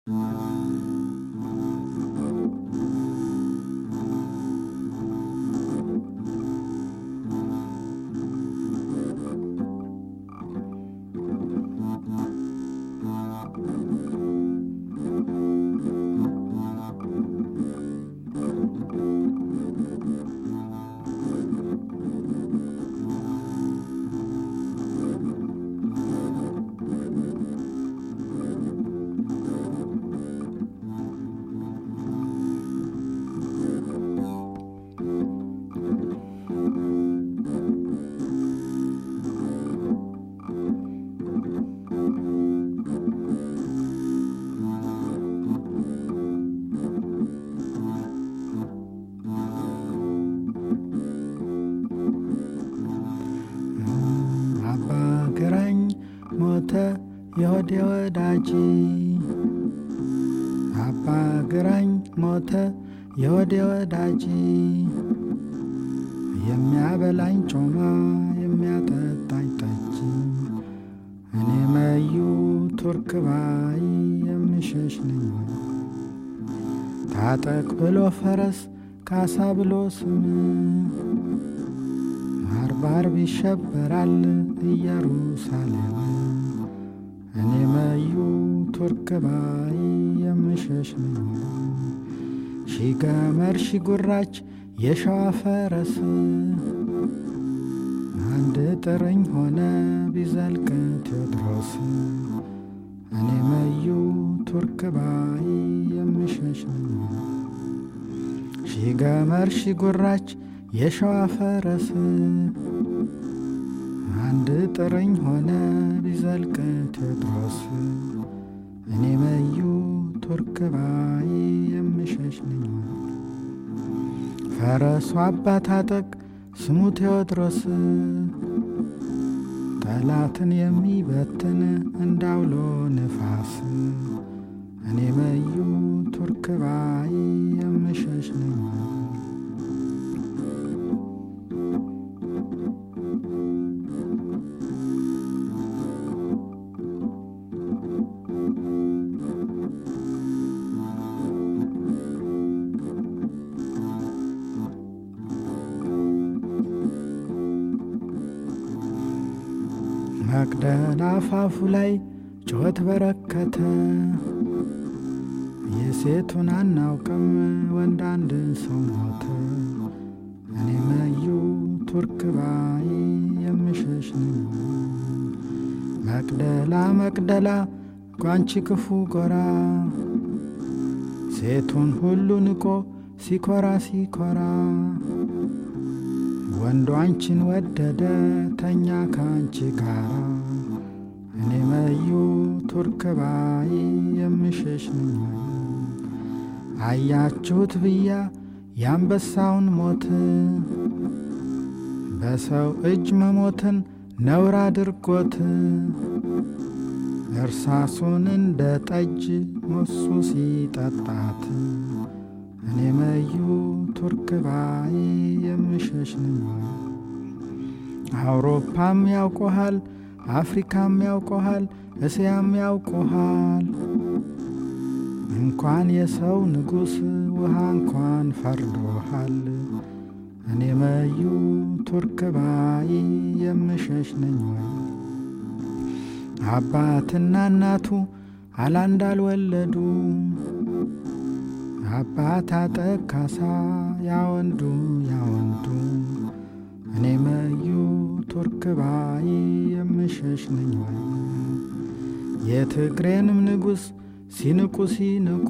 አባ ግራኝ ሞተ የሆዴ ወዳጅ አባ ግራኝ ሞተ የሆዴ ወዳጅ የሚያበላኝ ጮማ የሚያጠጣኝ ጠጅ እኔ መዩ ቱርክ ባይ የምሸሽ ነኝ ታጠቅ ብሎ ፈረስ ካሳ ብሎ ስም አርባርብ ይሸበራል ኢየሩሳሌም እኔ መዩ ቱርክ ባይ የምሸሽ ነኝ ሺ ገመድ ሺ ጉራች የሸዋ ፈረስ አንድ ጥርኝ ሆነ ቢዘልቅ ቴዎድሮስ እኔ መዩ ቱርክ ባይ የምሸሽ ነኝ ሺ ገመድ ሺ ጉራች የሸዋ ፈረስ አንድ ጥርኝ ሆነ ቢዘልቅ ቴዎድሮስ እኔ መዩ ቱርክ ባይ የምሸሽ ነኝ ፈረሱ አባት አጠቅ ስሙ ቴዎድሮስ ጠላትን የሚበትን እንዳውሎ ንፋስ እኔ መዩ ቱርክ ባይ የምሸሽ ነኝ መቅደላ አፋፉ ላይ ጩኸት በረከተ የሴቱን አናውቅም ወንድ አንድ ሰው ሞተ እኔ መዩ ቱርክ ባይ የምሸሽ ነኝ መቅደላ መቅደላ ጓንቺ ክፉ ጎራ ሴቱን ሁሉ ንቆ ሲኮራ ሲኮራ ወንዱ አንቺን ወደደ ተኛ ከአንቺ ጋራ እኔ መዩ ቱርክ ባይ የምሸሽ ነኝ አያችሁት ብያ የአንበሳውን ሞት በሰው እጅ መሞትን ነውር አድርጎት እርሳሱን እንደ ጠጅ ሞሱ ሲጠጣት እኔ መዩ ቱርክ ባይ የምሸሽ ነኝ አውሮፓም ያውቆሃል አፍሪካም ያውቆሃል እስያም ያውቆሃል እንኳን የሰው ንጉሥ ውሃ እንኳን ፈርዶሃል እኔ መዩ ቱርክ ባይ የምሸሽ ነኝ ወይ አባትና እናቱ አላንድ አልወለዱ አባት አጠቅ ካሳ ያወንዱ ያወንዱ እኔ መዩ ቱርክ ባይ የምሸሽ ነኝ ወይ የትግሬንም ንጉሥ ሲንቁ ሲንቁ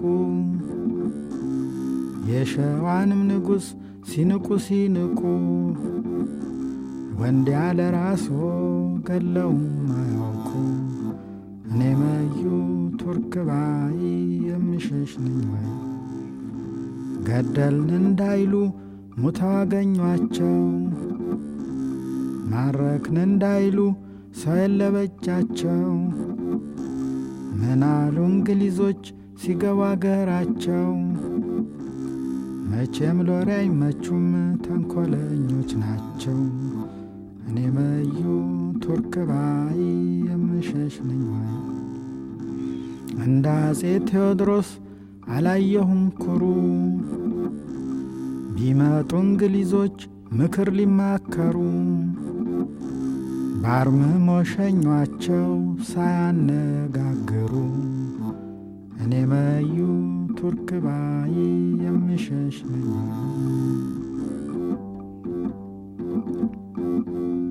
የሸዋንም ንጉሥ ሲንቁ ሲንቁ ወንድ ያለ ራስዎ ገለውም አያውቁ እኔ መዩ ቱርክ ባይ የምሸሽ ነኝ ወይ ገደልን እንዳይሉ ሙተው አገኟቸው ማረክን እንዳይሉ ሰው የለበጃቸው ምናሉ እንግሊዞች ሲገቡ አገራቸው መቼም ሎሬ አይመቹም ተንኮለኞች ናቸው እኔ መዩ ቱርክ ባይ የምሸሽ ነኝ ወይ እንደ አፄ ቴዎድሮስ አላየሁም ኩሩ ቢመጡ እንግሊዞች ምክር ሊማከሩ ባርምሞ ሸኟቸው ሳያነጋግሩ እኔ መዩ ቱርክ ባይ የምሸሽ ነኝ።